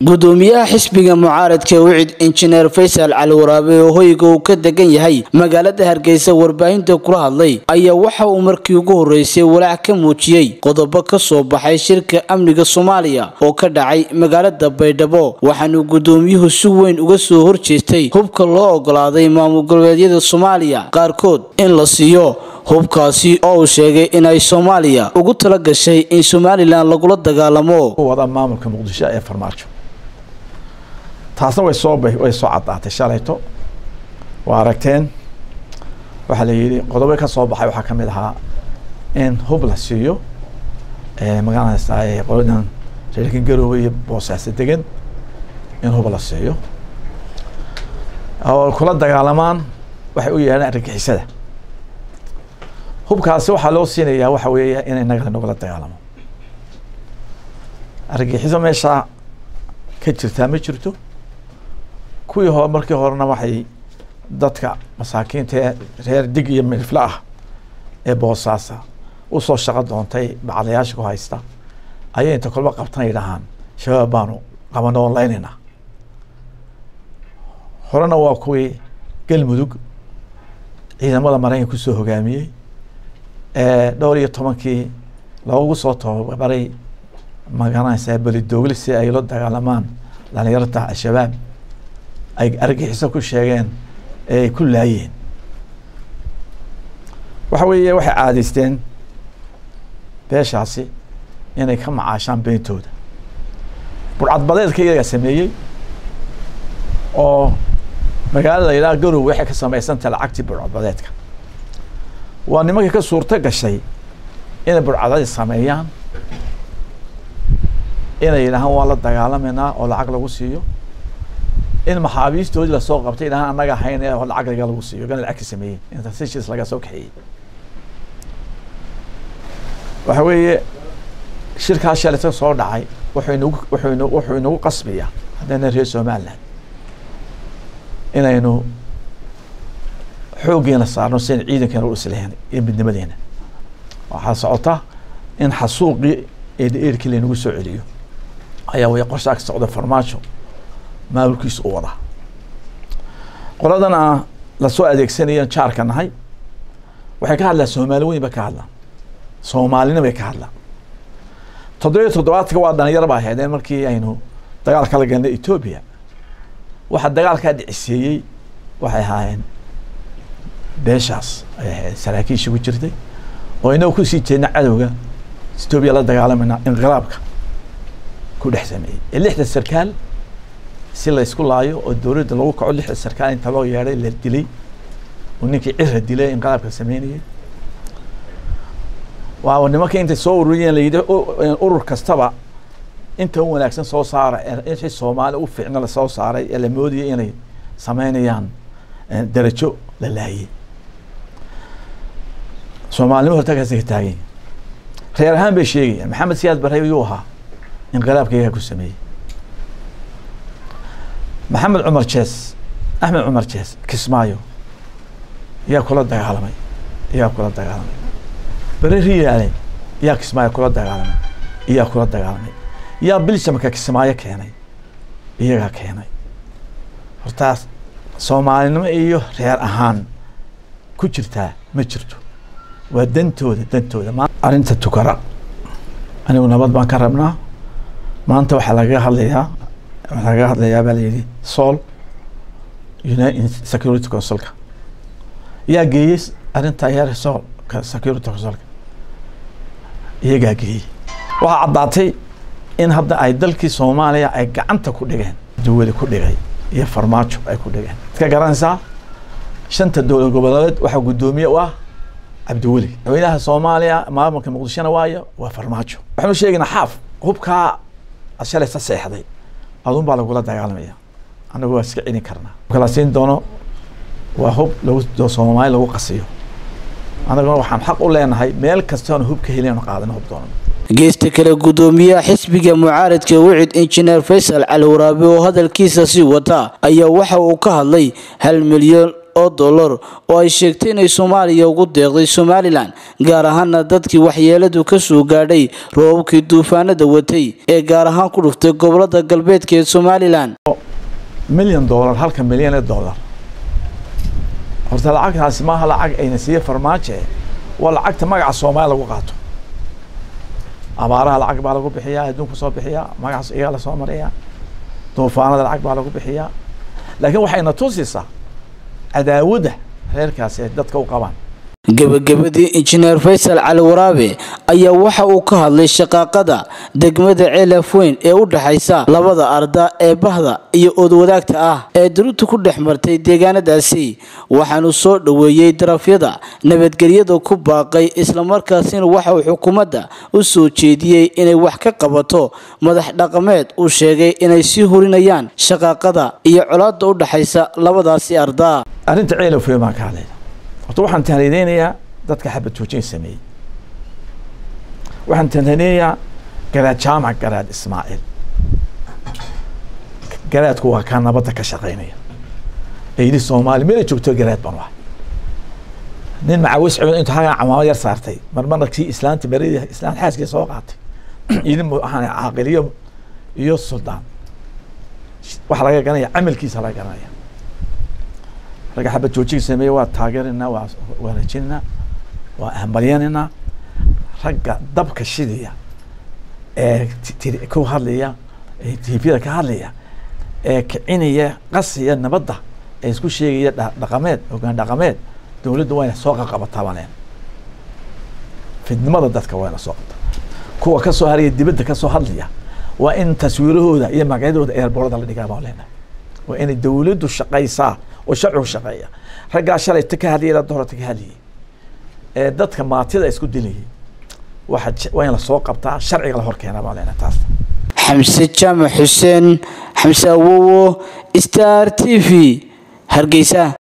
gudoomiyaha xisbiga mucaaradka wicid injineer faysal cali waraabe oo hoyga uu ka degan yahay magaalada hargeysa warbaahinta kula hadlay ayaa waxa uu markii ugu horeysay walaac ka muujiyey qodobo ka soo baxay shirka amniga soomaaliya oo ka dhacay magaalada baydhabo waxaanu gudoomiyuhu si weyn uga soo horjeestay hubka loo ogolaaday maamul goboleedyada soomaaliya qaarkood in la siiyo hubkaasi oo uu sheegay inay soomaaliya ugu tala gashay in somalilan lagula dagaalamo wada maamulka muqdisho ee farmaajo taasna way soo way soo caddaatay shalayto waa aragteen waxaa la yidhi qodobo ka soo baxay waxaa ka mid ahaa in hub la siiyo magaranaysaa qoladan reerkan garoowe iyo boosaaso degan in hub la siiyo oo kula dagaalamaan waxay u yeedhaan argagixisada hubkaasi waxaa loo siinayaa waxa weeya in inaga nagula dagaalamo argagixiso meeshaa ka jirtaa ma jirto kuwii hore markii horena waxay dadka masaakiinta ee reer dig iyo midifle ah ee boosaasa usoo shaqo doontay bacdayaasha ku haysta ayay inta kolba qabtan yidhahaan shabaab baanu qabano onlaynayna horena waa kuwii galmudug ciidamada maraykanka kusoo hogaamiyey dhowr iyo tobankii loogu soo tababaray magaranaysaa belidoogli si ay la dagaalamaan dhalinyarta al-shabaab ay argaxiso ku sheegeen ee ay ku laayeen waxa weeye waxay caadaysteen beeshaasi inay ka macaashaan beentooda burcadbadeedka iyagaa sameeyey oo magaalada la yidhaha garow waxay ka samaysantah lacagtii burcadbadeedka waa nimankii ka suurto gashay inay burcadadeed sameeyaan inay yidhahaan waan la dagaalameynaa oo lacag lagu siiyo in maxaabiistoodii lasoo qabtay yidhahaan annaga hayn ee lacag laga lagu siiyo gana lacag ka sameeyey inta sessions laga soo kaxeeyey waxa weeye shirkaas shalita soo dhacay wuxuu inagu wuxuu ina wuxuu inagu qasbaya haddayna reer somaliland inaynu xooggeena saarno si aynu ciidankeena u islahayn iyo midnimadeena waxaa socota in xasuuqii eedheerkii laynagu soo celiyo ayaa way qorshaa ka socda farmaajo maamulkiisa u wadaa qoladan a lasoo adeegsanayo jaarka nahay waxay ka hadlaan soomaali weyn bay ka hadlaan soomaalina bay ka hadlaan toddobiyo toddobaadka waa dhalinyaro ba ahaydeen markii aynu dagaalka la galnay etoobiya waxaa dagaalkaa dhiciseeyey waxay ahaayeen beeshaas ay ahayd saraakiisha ku jirtay oo inaga kusii jeedna cadowga etoobiya la dagaalamayna inqilaabka ku dhex sameeyey ee lixda sarkaal si la isku laayo oo dowladda lagu kaco lixda sarkaal inta loo yeedhay la dilay oo ninkii cira dilay inqilaabka sameynayay waa nimanka intay soo ururiyeen la yidhi urur kastaba inta u wanaagsan soo saara wixii soomaali u fiicna lasoo saaray ee la moodayay inay sameynayaan darajo la laayay soomaalinimo hortakaasa ka taagan reer ahaan bay sheegayaan maxamed siyaad barre yuu ahaa inqilaabka iyagaa ku sameeyey maxamed cumar jees axmed cumar jees kismaayo yaa kula dagaalamay iyaa kula dagaalamay bere riyaale yaa kismaayo kula dagaalamay iyaa kula dagaalamay yaa biljamka kismaayo keenay iyagaa keenay hortaas soomaalinimo iyo reer ahaan ku jirtaa ma jirto waa dantooda dantooda arrinta tukara anigu nabad baan ka rabnaa maanta waxaa lagaga hadlayaa waxaa lagaga hadlayaa baa layidhi sool united security councilka yaa geeyey arrinta yar sool security councilka iyagaa geeyey waxaa caddaatay in hadda ay dalkii soomaaliya ay gacanta ku dhigeen duwali ku dhigay iyo farmaajo ay ku dhigeen ka garanaysaa shanta dowlad goboleed waxaa guddoomiye u ah cabdiweli madaxweynaha soomaaliya maamulka muqdishona waayo waa farmaajo waxaanu sheegaynaa xaaf hubkaa shalaysa seexday adun baa lagula dagaalamaya anagu waa iska celin karnaa kala siin doono waa hub lagu soomaali lagu qasiyo anaguna waxaan xaq u leenahay meel kastoona hub ka helin qaadano hub doono geesta kale gudoomiyaha xisbiga mucaaradka wicid injineer faysal cali waraabe oo hadalkiisa sii wata ayaa waxa uu ka hadlay hal milyan oo dollar oo ay sheegtay inay soomaaliya ugu deeqday somalilan gaar ahaana dadkii waxyeeladu ka soo gaadhay roobabkii duufaanada watay ee gaar ahaan ku dhuftay gobolada galbeedka ee somalilan milyan dollar halka milyan ee dollar horta lacagtaasi maaha lacag ayna siiye farmaajo eh waa lacagta magaca soomaaliya lagu qaato abaaraha lacag baa lagu bixiyaa adduunku soo bixiyaa magacaas iyaga lasoo mariyaa duufaanada lacag baa lagu bixiyaa laakiin waxayna tusaysaa cadaawadda reerkaasi ay dadka u qabaan gebagabadii injineer faysal cali waraabe ayaa waxa uu ka hadlay shaqaaqada degmada ceelaf weyn ee u dhexaysa labada arda ee bahda iyo oodwadaagta ah ee duruubta ku dhex martay deegaanadaasi waxaanu soo dhoweeyey darafyada nabadgelyada ku baaqay islamarkaasina waxa uu xukuumadda u soo jeediyey inay wax ka qabato madax dhaqameed uu sheegay inay sii hurinayaan shaqaaqada iyo colaada u dhexaysa labadaasi arda arrinta ceelaf weyn baan ka hadlayna horta waxaan tahnideynayaa dadka xabad joojin sameeyey waxaan tahnideynayaa garaad jaamac garaad ismaaciil garaadku waa kaa nabadda ka shaqeynaya eydi soomaali meelay joogto garaad baan wahay nin macawis cibin intuu hagaa camaamad yar saartay marmarna kii islaanta maradii islaan xaaskii soo qaatay idin waxaan caaqiliyo iyo suldaan waxa laga garanaya camalkiisa laga garanaya ragga xabad joojiga sameeye waa taageerinaa waa wanaajinaa waa hambalyaninaa ragga dabka shidaya ee ku hadlaya ee tvda ka hadlaya ee kicinaya qasiya nabadda ee isku sheegaya dhaqameed hogaan dhaqameed dowladda wayna soo qaqabataa baan leena fidnimada dadka wayna soo qabta kuwa kasoo haraya dibadda kasoo hadlaya waa in taswiirahooda iyo magacyadooda eerboorada la dhigaa baan leena waa inay dowladdu shaqaysaa oo sharcigu shaqeeya raggaa shalay ta ka hadlayay la doorata ka hadlayay ee dadka maatida isku dilayay waxa waa in lasoo qabtaa sharciga la hor keenaa baan leenahay taas xamse jaamac xuseen xamse awowo star t v hargeysa